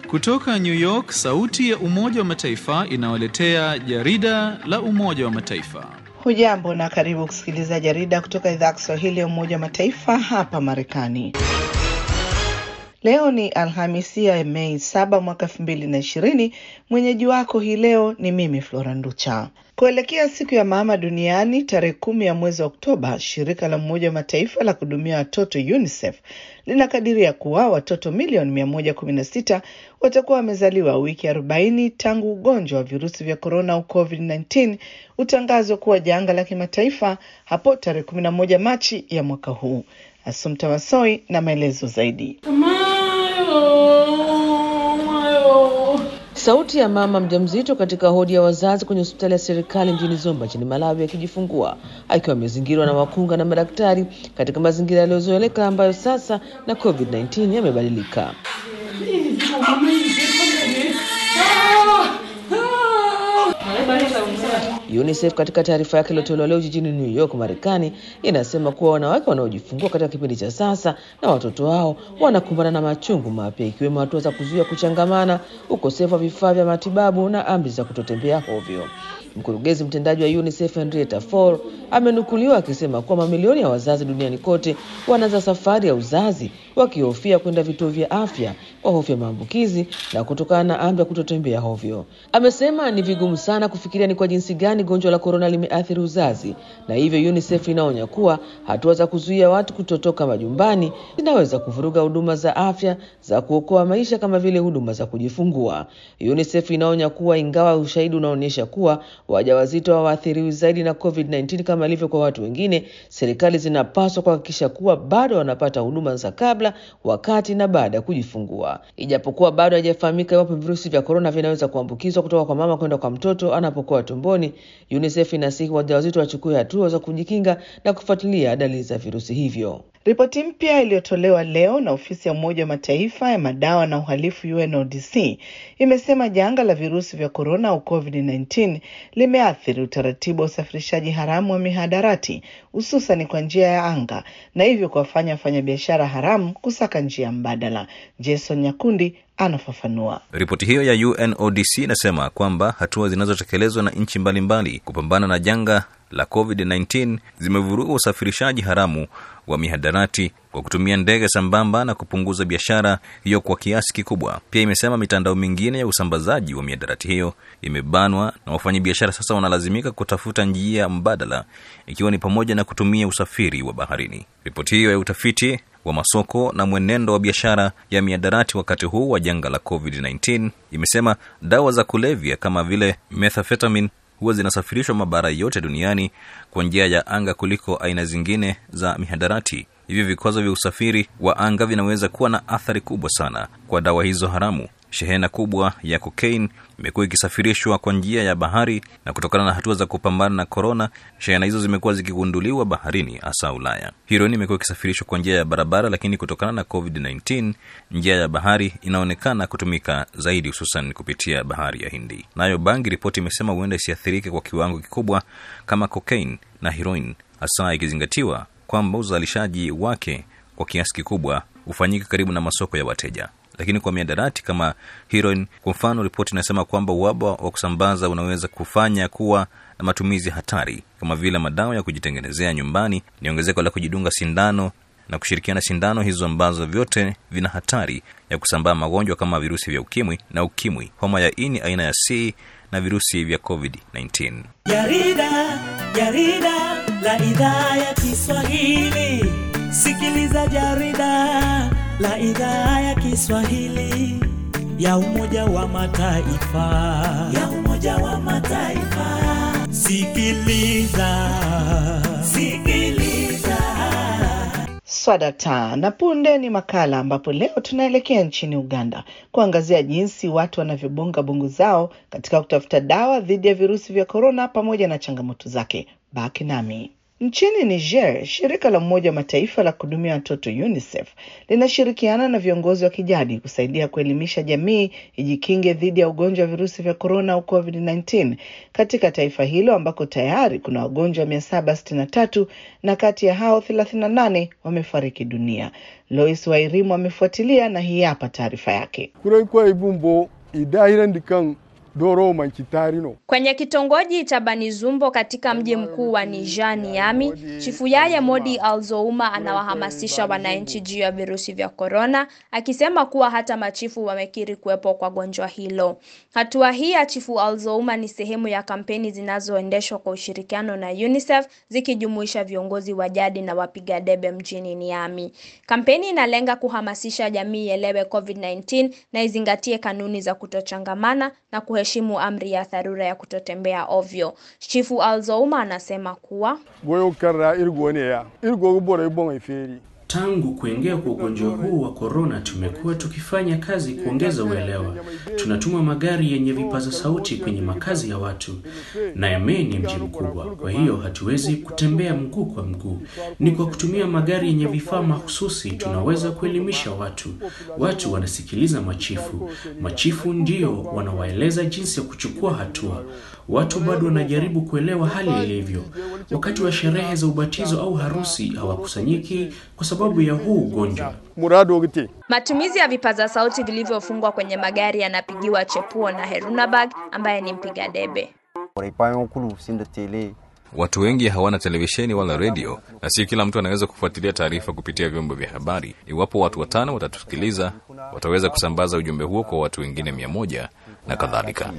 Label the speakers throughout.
Speaker 1: Kutoka New York, sauti ya Umoja wa Mataifa inawaletea jarida la Umoja wa Mataifa.
Speaker 2: Hujambo na karibu kusikiliza jarida kutoka idhaa ya Kiswahili ya Umoja wa Mataifa hapa Marekani. Leo ni Alhamisi ya Mei 7 mwaka 2020. Mwenyeji wako hii leo ni mimi Flora Nducha. Kuelekea siku ya mama duniani tarehe kumi ya mwezi wa Oktoba, shirika la Umoja wa Mataifa la kuhudumia watoto UNICEF linakadiria kuwa watoto milioni 116 watakuwa wamezaliwa wiki 40 tangu ugonjwa wa virusi vya korona au COVID-19 utangazwa kuwa janga la kimataifa hapo tarehe 11 Machi ya mwaka huu. Asumta Wasoi na maelezo zaidi.
Speaker 3: Sauti ya mama mjamzito katika hodi ya wazazi kwenye hospitali ya serikali mjini Zomba nchini Malawi akijifungua akiwa amezingirwa na wakunga na madaktari katika mazingira yaliyozoeleka ambayo sasa na COVID-19 yamebadilika. UNICEF katika taarifa yake iliyotolewa leo jijini New York, Marekani, inasema kuwa wanawake wanaojifungua katika kipindi cha sasa na watoto wao wanakumbana na machungu mapya, ikiwemo hatua za kuzuia kuchangamana, ukosefu wa vifaa vya matibabu na amri za kutotembea hovyo. Mkurugenzi mtendaji wa UNICEF Henrietta Fore amenukuliwa akisema kuwa mamilioni ya wazazi duniani kote wanaanza safari ya uzazi wakihofia kwenda vituo vya afya kwa hofu ya maambukizi na kutokana na amri ya kutotembea hovyo. Amesema ni vigumu sana kufikiria ni kwa jinsi gani gonjwa la korona limeathiri uzazi, na hivyo UNICEF inaonya kuwa hatua za kuzuia watu kutotoka majumbani zinaweza kuvuruga huduma za afya za kuokoa maisha kama vile huduma za kujifungua. UNICEF inaonya kuwa ingawa ushahidi unaonyesha kuwa wajawazito hawaathiriwi zaidi na COVID-19 kama ilivyo kwa watu wengine, serikali zinapaswa kuhakikisha kuwa bado wanapata huduma za kabla, wakati na baada ya kujifungua. Ijapokuwa bado haijafahamika iwapo virusi vya korona vinaweza kuambukizwa kutoka kwa mama kwenda kwa mtoto anapokuwa tumboni, UNICEF inasihi wajawazito wachukue hatua za kujikinga na kufuatilia dalili za virusi hivyo.
Speaker 2: Ripoti mpya iliyotolewa leo na ofisi ya Umoja wa Mataifa ya madawa na uhalifu UNODC imesema janga la virusi vya korona au COVID-19 limeathiri utaratibu wa usafirishaji haramu wa mihadarati hususan kwa njia ya anga na hivyo kuwafanya wafanyabiashara haramu kusaka njia mbadala. Jason Nyakundi anafafanua.
Speaker 4: Ripoti hiyo ya UNODC inasema kwamba hatua zinazotekelezwa na nchi mbalimbali kupambana na janga la COVID-19 zimevuruga usafirishaji haramu wa mihadarati kwa kutumia ndege sambamba na kupunguza biashara hiyo kwa kiasi kikubwa. Pia imesema mitandao mingine ya usambazaji wa mihadarati hiyo imebanwa na wafanyabiashara sasa wanalazimika kutafuta njia mbadala, ikiwa ni pamoja na kutumia usafiri wa baharini. Ripoti hiyo ya utafiti wa masoko na mwenendo wa biashara ya miadarati wakati huu wa janga la COVID-19 imesema dawa za kulevya kama vile methamphetamine huwa zinasafirishwa mabara yote duniani kwa njia ya anga kuliko aina zingine za mihadarati. Hivyo vikwazo vya usafiri wa anga vinaweza kuwa na athari kubwa sana kwa dawa hizo haramu. Shehena kubwa ya cocaine imekuwa ikisafirishwa kwa njia ya bahari, na kutokana na hatua za kupambana na korona, shehena hizo zimekuwa zikigunduliwa baharini, hasa Ulaya. Heroin imekuwa ikisafirishwa kwa njia ya barabara, lakini kutokana na COVID-19 njia ya bahari inaonekana kutumika zaidi, hususan kupitia bahari ya Hindi. Nayo bangi, ripoti imesema huenda isiathirike kwa kiwango kikubwa kama cocaine na heroin, hasa ikizingatiwa kwamba uzalishaji wake kwa kiasi kikubwa hufanyika karibu na masoko ya wateja lakini kwa miadarati kama heroin kwa mfano, ripoti inasema kwamba uhaba wa kusambaza unaweza kufanya kuwa na matumizi hatari kama vile madawa ya kujitengenezea nyumbani, ni ongezeko la kujidunga sindano na kushirikiana sindano hizo ambazo vyote vina hatari ya kusambaa magonjwa kama virusi vya ukimwi na ukimwi, homa ya ini aina ya C na virusi vya COVID-19.
Speaker 5: Jarida, jarida la idhaa ya Kiswahili. Sikiliza jarida la idhaa ya Kiswahili ya Umoja wa Mataifa, ya Umoja wa Mataifa. Sikiliza, sikiliza.
Speaker 2: Swadata na punde ni makala ambapo leo tunaelekea nchini Uganda kuangazia jinsi watu wanavyobonga bongo zao katika kutafuta dawa dhidi ya virusi vya korona pamoja na changamoto zake. Baki nami. Nchini Niger, shirika la Umoja wa Mataifa la kuhudumia watoto UNICEF linashirikiana na viongozi wa kijadi kusaidia kuelimisha jamii ijikinge dhidi ya ugonjwa wa virusi vya korona au COVID-19 katika taifa hilo ambako tayari kuna wagonjwa 763 na kati ya hao 38 wamefariki dunia. Lois Wairimu amefuatilia na hii hapa taarifa yake.
Speaker 6: kurai kwa ibumbo idahirandi kan doro manki tarino
Speaker 7: Kwenye kitongoji cha Banizumbo katika mji mkuu wa Niger Niami, Chifu Yaya Modi Alzouma anawahamasisha wananchi juu ya virusi vya korona, akisema kuwa hata machifu wamekiri kuwepo kwa gonjwa hilo. Hatua hii ya Chifu Alzouma ni sehemu ya kampeni zinazoendeshwa kwa ushirikiano na UNICEF zikijumuisha viongozi wa jadi na wapiga debe mjini Niami. Kampeni inalenga kuhamasisha jamii ielewe COVID-19 na izingatie kanuni za kutochangamana na kuheshimu amri ya dharura ya kutotembea ovyo. Chifu Alzouma anasema kuwa
Speaker 6: goyo karra irgo ne ya irgo bora ibon iferi
Speaker 8: Tangu kuingia kwa ugonjwa huu wa korona, tumekuwa tukifanya kazi kuongeza uelewa. Tunatuma magari yenye vipaza sauti kwenye makazi ya watu, na Yamei ni mji mkubwa, kwa hiyo hatuwezi kutembea mguu kwa mguu. Ni kwa kutumia magari yenye vifaa mahususi tunaweza kuelimisha watu. Watu wanasikiliza machifu, machifu ndio wanawaeleza jinsi ya kuchukua hatua. Watu bado wanajaribu kuelewa hali ilivyo. Wakati wa sherehe za ubatizo au harusi hawakusanyiki kwa sababu ya huu ugonjwa.
Speaker 6: murado gite
Speaker 7: matumizi ya vipaza sauti vilivyofungwa kwenye magari yanapigiwa chepuo na Herunabag ambaye ni mpiga debe.
Speaker 4: Watu wengi hawana televisheni wala redio, na si kila mtu anaweza kufuatilia taarifa kupitia vyombo vya habari. Iwapo watu watano watatusikiliza, wataweza kusambaza ujumbe huo kwa watu wengine mia moja na kadhalika.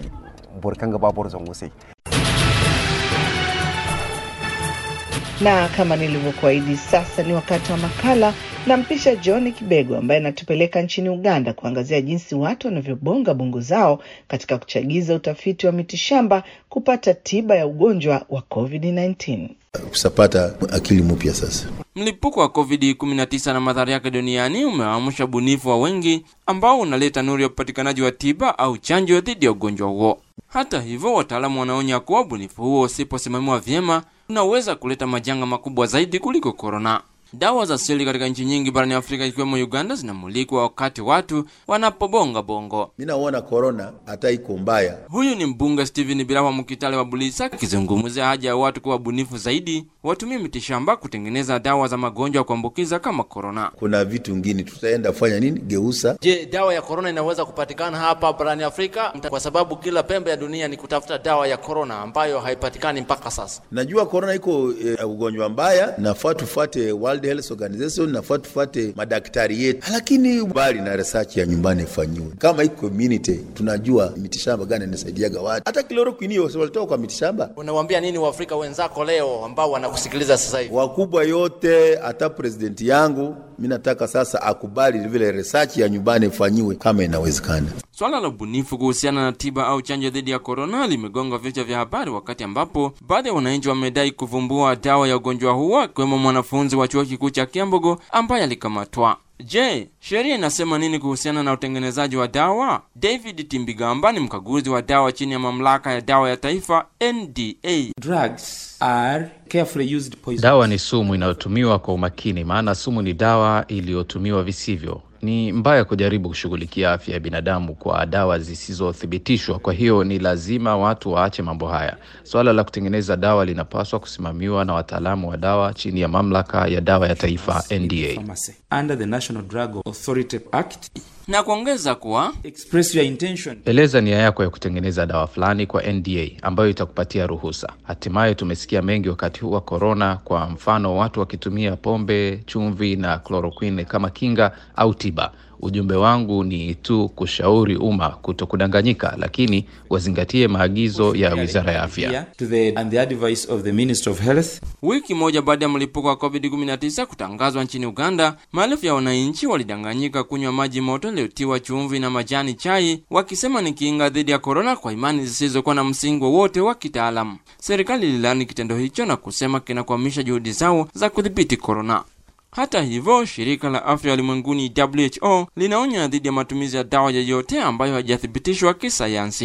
Speaker 2: Na kama nilivyokuahidi, sasa ni wakati wa makala. Nampisha John Kibego ambaye anatupeleka nchini Uganda kuangazia jinsi watu wanavyobonga bongo zao katika kuchagiza utafiti wa mitishamba kupata tiba ya ugonjwa wa COVID-19.
Speaker 9: kusapata akili mpya sasa.
Speaker 10: Mlipuko wa COVID-19 na madhara yake duniani umeamsha ubunifu wa wengi ambao unaleta nuru ya upatikanaji wa tiba au chanjo dhidi ya ugonjwa huo. Hata hivyo, wataalamu wanaonya kuwa ubunifu huo usiposimamiwa vyema unaweza kuleta majanga makubwa zaidi kuliko korona. Dawa za asili katika nchi nyingi barani Afrika ikiwemo Uganda zinamulikwa wakati watu wanapobonga bongo.
Speaker 9: Mi naona korona hata iko mbaya.
Speaker 10: Huyu ni mbunge Steven Birawa Mukitale wa Bulisa akizungumzia haja ya watu kuwa bunifu zaidi, watumie mitishamba kutengeneza dawa za magonjwa ya kuambukiza kama korona.
Speaker 9: Kuna vitu ngine tutaenda fanya nini, geusa.
Speaker 11: Je, dawa ya korona inaweza kupatikana hapa barani Afrika? Kwa sababu kila pembe ya dunia ni kutafuta dawa ya korona ambayo haipatikani mpaka sasa.
Speaker 9: Najua korona iko e, ugonjwa mbaya, nafaa tufate World Health Organization, nafaa tufate madaktari yetu, lakini bali na research ya nyumbani ifanyiwe. Kama hii community tunajua mitishamba gani inasaidiaga watu, hata chloroquine hiyo si walitoka kwa mitishamba.
Speaker 11: Unawaambia nini Waafrika wenzako leo ambao wanakusikiliza sasa hivi?
Speaker 9: Wakubwa yote, hata presidenti yangu, mi nataka sasa akubali vile research ya nyumbani ifanyiwe kama inawezekana.
Speaker 10: Swala la ubunifu kuhusiana na tiba au chanjo dhidi ya korona limegonga vichwa vya habari, wakati ambapo baadhi ya wananchi wamedai kuvumbua dawa ya ugonjwa huo, akiwemo mwanafunzi wa chuo kikuu cha Kiambogo ambaye alikamatwa. Je, sheria inasema nini kuhusiana na utengenezaji wa dawa? David Timbigamba ni mkaguzi wa dawa chini ya mamlaka ya dawa ya taifa NDA.
Speaker 12: Drugs are carefully used poison.
Speaker 13: Dawa ni sumu inayotumiwa kwa umakini, maana sumu ni dawa iliyotumiwa visivyo. Ni mbaya kujaribu kushughulikia afya ya binadamu kwa dawa zisizothibitishwa. Kwa hiyo ni lazima watu waache mambo haya. Swala la kutengeneza dawa linapaswa kusimamiwa na wataalamu wa dawa chini ya mamlaka ya dawa ya taifa NDA.
Speaker 12: Pharmacy. Under the National Drug Authority Act,
Speaker 10: na kuongeza kuwa
Speaker 12: express your intention.
Speaker 13: Eleza nia yako ya kutengeneza dawa fulani kwa NDA ambayo itakupatia ruhusa. Hatimaye tumesikia mengi wakati huu wa korona, kwa mfano watu wakitumia pombe, chumvi na chloroquine kama kinga au tiba. Ujumbe wangu ni tu kushauri umma kuto kudanganyika, lakini wazingatie maagizo ya Wizara ya Afya.
Speaker 12: To the, and the advice of the Minister of Health.
Speaker 10: Wiki moja baada ya mlipuko wa COVID-19 kutangazwa nchini Uganda, maelfu ya wananchi walidanganyika kunywa maji moto yaliyotiwa chumvi na majani chai, wakisema ni kinga dhidi ya korona kwa imani zisizokuwa na msingi wowote wa kitaalamu. Serikali ililani kitendo hicho na kusema kinakwamisha juhudi zao za kudhibiti korona. Hata hivyo, shirika la afya ulimwenguni WHO linaonya dhidi ya matumizi ya dawa yoyote ambayo haijathibitishwa kisayansi.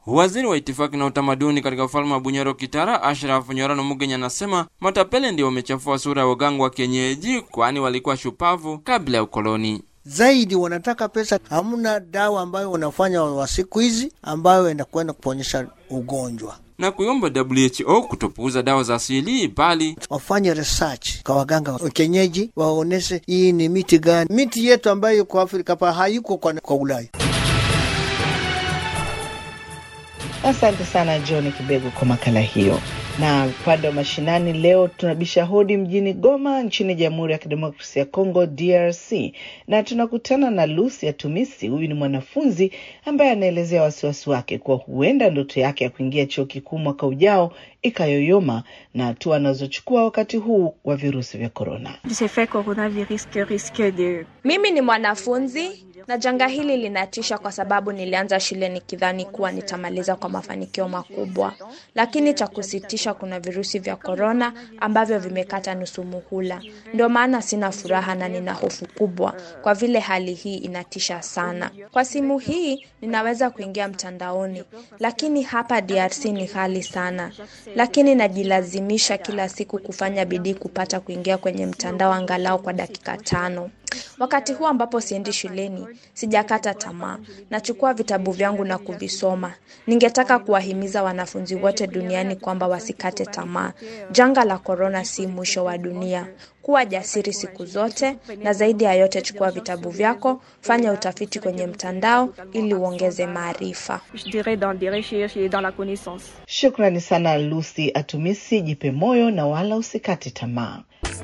Speaker 10: Waziri wa itifaki na utamaduni katika ufalme wa Bunyoro Kitara, Ashraf Nyorano Mugenya, anasema matapele ndio wamechafua sura ya waganga wa kienyeji, kwani walikuwa shupavu kabla ya ukoloni
Speaker 14: zaidi wanataka pesa. Hamna dawa ambayo wanafanya wa siku hizi ambayo inakwenda kuponyesha ugonjwa
Speaker 10: na kuiomba WHO kutopuuza dawa za asili bali
Speaker 14: wafanye research kwa waganga wa kienyeji, waoneshe hii ni miti gani, miti yetu ambayo kwa Afrika pa hayuko kwa, kwa Ulaya.
Speaker 2: Asante sana John Kibego kwa makala hiyo. Na upande wa mashinani leo tunabisha hodi mjini Goma nchini Jamhuri ya Kidemokrasia ya Kongo DRC, na tunakutana na Lucy Atumisi. Huyu ni mwanafunzi ambaye anaelezea wasiwasi wake kuwa huenda ndoto yake ya kuingia chuo kikuu mwaka ujao ikayoyoma na hatua anazochukua wakati huu wa virusi vya korona.
Speaker 7: Mimi ni mwanafunzi na janga hili linatisha kwa sababu nilianza shule nikidhani kuwa nitamaliza kwa mafanikio makubwa, lakini cha kusitisha, kuna virusi vya korona ambavyo vimekata nusu muhula. Ndio maana sina furaha na nina hofu kubwa, kwa vile hali hii inatisha sana. Kwa simu hii ninaweza kuingia mtandaoni, lakini hapa DRC ni ghali sana, lakini najilazimisha kila siku kufanya bidii kupata kuingia kwenye mtandao angalau kwa dakika tano. Wakati huu ambapo siendi shuleni, sijakata tamaa. Nachukua vitabu vyangu na kuvisoma. Ningetaka kuwahimiza wanafunzi wote duniani kwamba wasikate tamaa. Janga la korona si mwisho wa dunia. Kuwa jasiri siku zote, na zaidi ya yote, chukua vitabu vyako, fanya utafiti kwenye mtandao ili uongeze maarifa.
Speaker 2: Shukrani sana Lucy Atumisi, jipe moyo na wala usikate tamaa.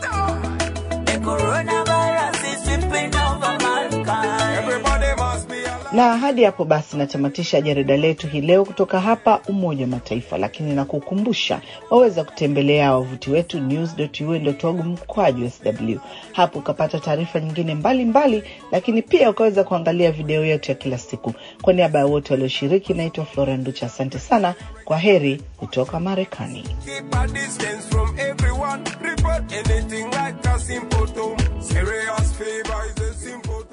Speaker 2: Na hadi hapo basi natamatisha jarida letu hii leo kutoka hapa Umoja wa Mataifa, lakini nakukumbusha waweza kutembelea wavuti wetu news.un.org mkwaju sw. Hapo ukapata taarifa nyingine mbalimbali mbali, lakini pia ukaweza kuangalia video yetu ya kila siku. Kwa niaba ya wote walioshiriki, naitwa Flora Nducha. Asante sana, kwa heri kutoka Marekani.
Speaker 15: Anything like a simple tone. Serious favor is a simple